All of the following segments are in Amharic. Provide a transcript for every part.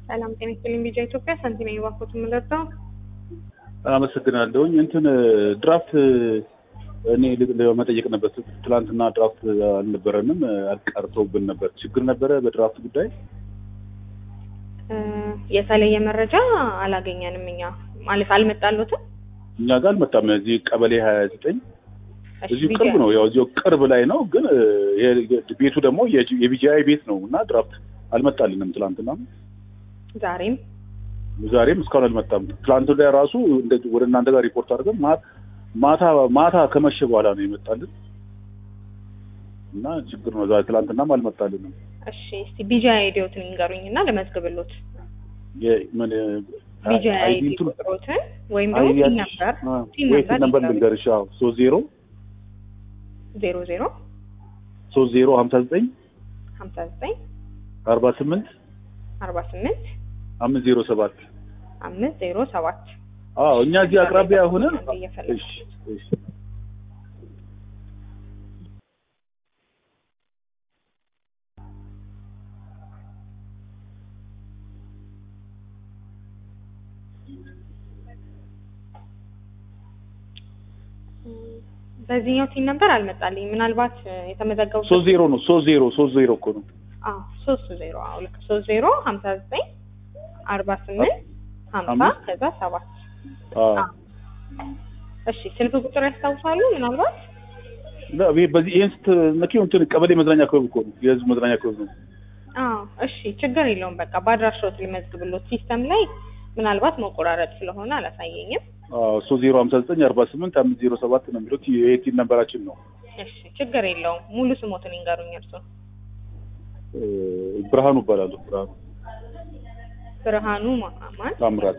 ሰላም ጤና ይስጥልኝ። ቢጃ ኢትዮጵያ ሳንቲም የባኮት የምንረዳው አመሰግናለሁኝ። እንትን ድራፍት እኔ ለመጠየቅ ነበር። ትላንትና ድራፍት አልነበረንም፣ ቀርተውብን ነበር። ችግር ነበረ በድራፍት ጉዳይ። የተለየ መረጃ አላገኘንም። እኛ ማለት አልመጣሉትም። እኛ ጋር አልመጣም። እዚህ ቀበሌ ሀያ ዘጠኝ እዚሁ ቅርብ ነው። ያው እዚሁ ቅርብ ላይ ነው፣ ግን ቤቱ ደግሞ የቢጂአይ ቤት ነው እና ድራፍት አልመጣልንም። ትላንትና ዛሬም ዛሬም እስካሁን አልመጣም። ትላንት ላይ ራሱ ወደ እናንተ ጋር ሪፖርት አድርገን ማታ ማታ ከመሸ በኋላ ነው የመጣልን እና ችግር ነው። ዛሬ ትላንትናም አልመጣልንም። እሺ እስቲ ቢጃ አይዲዮትን ይንገሩኝ እና ለመዝግብሎት ቢጃ አይዲ ቁጥሮትን ወይም ደግሞ ቲን ነምበር ቲን ነምበር ልንገርሽ። አዎ ሶስት ዜሮ ዜሮ ዜሮ ሶስት ዜሮ ሀምሳ ዘጠኝ ሀምሳ ዘጠኝ አርባ ስምንት አርባ ስምንት አምስት ዜሮ ሰባት አምስት ዜሮ ሰባት አዎ እኛ እዚህ አቅራቢያ ሆነን እሺ እሺ በዚህኛው ቲን ነበር አልመጣልኝ። ምናልባት የተመዘገቡ ሶስት ዜሮ ነው። ሶስት ዜሮ ሶስት ዜሮ እኮ ነው። አዎ ሶስት ዜሮ አዎ ልክ ሶስት ዜሮ ሀምሳ ዘጠኝ አርባ ስምንት ሀምሳ ከዛ ሰባት እሺ ስልክ ቁጥር ያስታውሳሉ? ምናልባት በዚህ ይህን ስትነኪው እንትን ቀበሌ መዝናኛ ክበብ እኮ ነው፣ የህዝብ መዝናኛ ክበብ ነው። አዎ እሺ ችግር የለውም። በቃ በአድራሻዎት ሊመዝግብሎት ሲስተም ላይ ምናልባት መቆራረጥ ስለሆነ አላሳየኝም። ሶስት ዜሮ ሀምሳ ዘጠኝ አርባ ስምንት አምስት ዜሮ ሰባት ነው የሚሉት የኤቲን ነንበራችን ነው። እሺ ችግር የለውም። ሙሉ ስሞትን ይንገሩኝ እርሱ። ብርሃኑ እባላለሁ። ብርሃኑ ብርሃኑ ማማን ታምራት።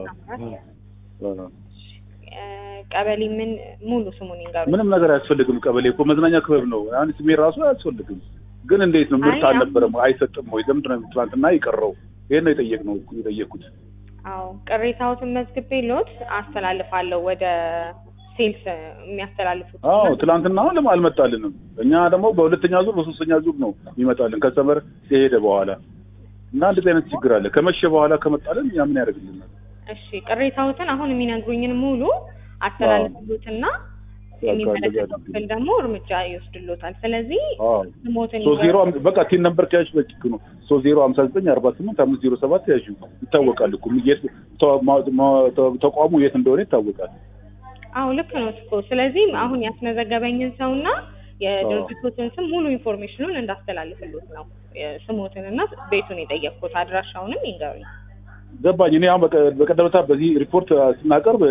ቀበሌ ምን ሙሉ ስሙን ይንገሩኝ። ምንም ነገር አያስፈልግም። ቀበሌ እኮ መዝናኛ ክበብ ነው። አሁን ስሜ ራሱ አያስፈልግም። ግን እንዴት ነው ምርት አልነበረም? አይሰጥም ወይ? ለምንድን ነው ትናንትና የቀረው? ይሄን ነው የጠየቅነው የጠየቅኩት። አዎ ቅሬታዎትን መዝግቤ ሎት አስተላልፋለሁ ወደ ሴልስ የሚያስተላልፉት። አዎ ትላንትና ለምን አልመጣልንም? እኛ ደግሞ በሁለተኛ ዙር በሶስተኛ ዙር ነው ይመጣልን ከሰመር የሄደ በኋላ እና እንደዚህ አይነት ችግር አለ። ከመሸ በኋላ ከመጣልን እኛ ምን ያደርግልናል? እሺ ቅሬታዎትን አሁን የሚነግሩኝን ሙሉ አስተላልፍሉትና የሚመለከተው ክፍል ደግሞ እርምጃ ይወስድሎታል። ስለዚህ ስሞትን ሶስት ዜሮ በቃ ቲን ነምበር ከያዥ በጭክ ነው ሶስት ዜሮ ሀምሳ ዘጠኝ አርባ ስምንት አምስት ዜሮ ሰባት ያዥ ይታወቃል እኮ ተቋሙ የት እንደሆነ ይታወቃል። አዎ ልክ ነው እኮ። ስለዚህ አሁን ያስመዘገበኝን ሰውና የድርጅቶትን ስም ሙሉ ኢንፎርሜሽኑን እንዳስተላልፍሎት ነው ስሞትን እና ቤቱን የጠየቅኩት። አድራሻውንም ይንገሩኝ። ገባኝ። እኔ አሁን በቀደምታ በዚህ ሪፖርት ስናቀርብ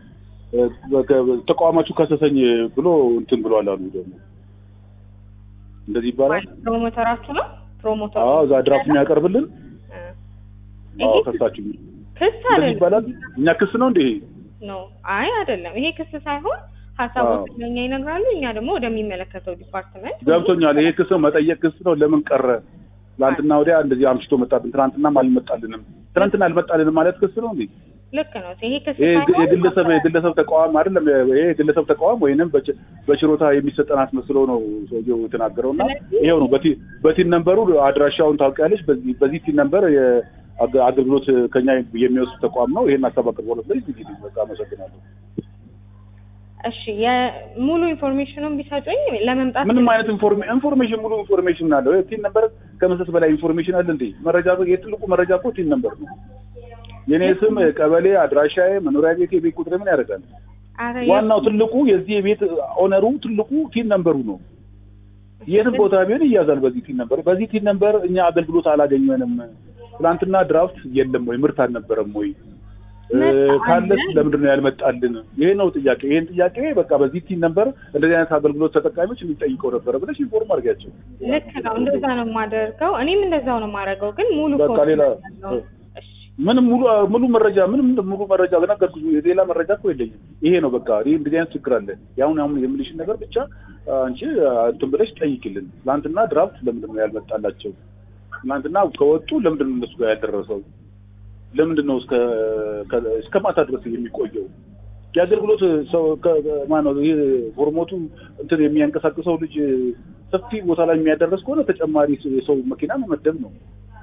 ተቋማችሁ ከሰሰኝ ብሎ እንትን ብሏል አሉ። ደግሞ እንደዚህ ይባላል። ፕሮሞተራችሁ ነው ፕሮሞተሩ? አዎ እዛ ድራፍት የሚያቀርብልን አዎ፣ ከሳችሁ ክስ እንደዚህ ይባላል። እኛ ክስ ነው እንዴ? ነው አይ አይደለም። ይሄ ክስ ሳይሆን ሀሳቦችን ለእኛ ይነግራሉ። እኛ ደግሞ ወደሚመለከተው ዲፓርትመንት ገብቶኛል። ይሄ ክስ ነው፣ መጠየቅ ክስ ነው። ለምን ቀረ? ትናንትና ወዲያ እንደዚህ አምሽቶ መጣብን፣ ትናንትናም አልመጣልንም። ትናንትና አልመጣልንም ማለት ክስ ነው እንዴ? ልክ ነው። ይሄ ክስ የግለሰብ የግለሰብ ተቋም አይደለም። ይሄ የግለሰብ ተቋም ወይንም በችሮታ የሚሰጠን አስመስሎ ነው ሰውየው የተናገረው እና ይሄው ነው። በቲን ነምበሩ አድራሻውን ታውቂያለሽ። በዚህ በዚህ ቲን ነምበር አገልግሎት ከኛ የሚወስድ ተቋም ነው። ይሄን ሀሳብ አቅርቦለት ላይ እንግዲህ በቃ አመሰግናለሁ። እሺ የሙሉ ኢንፎርሜሽኑን ቢሰጡኝ ለመምጣት ምንም አይነት ኢንፎርሜሽን ሙሉ ኢንፎርሜሽን አለው። ቲን ነምበር ከመስጠት በላይ ኢንፎርሜሽን አለ እንዴ? መረጃ የትልቁ መረጃ እኮ ቲን ነምበር ነው። የኔ ስም፣ ቀበሌ፣ አድራሻዬ፣ መኖሪያ ቤት፣ የቤት ቁጥር ምን ያደርጋል? ዋናው ትልቁ የዚህ የቤት ኦነሩ ትልቁ ቲን ነምበሩ ነው። የትም ቦታ ቢሆን ይያዛል በዚህ ቲን ነምበር። በዚህ ቲን ነምበር እኛ አገልግሎት አላገኘንም። ትናንትና ድራፍት የለም ወይ ምርት አልነበረም ወይ ካለስ ለምንድን ነው ያልመጣልን? ይሄ ነው ጥያቄ። ይሄን ጥያቄ በቃ በዚህ ቲን ነምበር እንደዚህ አይነት አገልግሎት ተጠቃሚዎች የሚጠይቀው ነበረ ብለሽ ኢንፎርም አድርጊያቸው። ልክ ነው። እንደዛ ነው የማደርገው። እኔም እንደዛው ነው የማደርገው። ግን ሙሉ በቃ ሌላ ምንም ሙሉ ሙሉ መረጃ ምንም ሙሉ መረጃ ነገርኩሽ። ሌላ መረጃ እኮ የለኝም። ይሄ ነው በቃ ይሄ እንደዚህ አይነት ችግር አለ። ያሁን አሁን የምልሽን ነገር ብቻ አንቺ እንትን ብለሽ ጠይቂልን። ትናንትና ድራፍት ለምንድን ነው ያልመጣላቸው? ትናንትና ከወጡ ለምንድን ነው እነሱ ጋር ያልደረሰው? ለምንድን ነው እስከ እስከ ማታ ድረስ የሚቆየው? የአገልግሎት ሰው ማነው ይሄ ፎርሞቱ እንትን የሚያንቀሳቅሰው ልጅ ሰፊ ቦታ ላይ የሚያደርስ ከሆነ ተጨማሪ የሰው መኪና መመደብ ነው።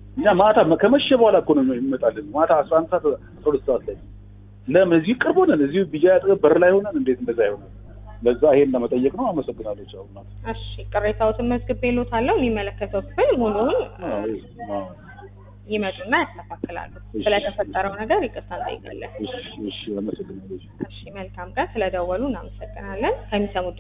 እኛ ማታ ከመሸ በኋላ እኮ ነው የሚመጣልን። ማታ አስራ አንድ ሰዓት አስራ ሁለት ሰዓት ላይ ለምን እዚህ ቅርብ ሆነን እዚሁ ቢጃ አጠገብ በር ላይ ሆነን እንዴት እንደዛ ይሆናል? ለዛ ይሄን ለመጠየቅ ነው። አመሰግናለሁ። ቻው እናት። እሺ ቅሬታዎትን መዝግቤልዎታለሁ። የሚመለከተው ክፍል ሙሉውን አዎ፣ አዎ። ይመጡና ያስተካክላሉ። እሺ። ስለተፈጠረው ነገር ይቅርታ እንጠይቃለን። እሺ፣ እሺ፣ አመሰግናለሁ። እሺ መልካም ቀን። ስለደወሉ እናመሰግናለን። ከሚሰሙት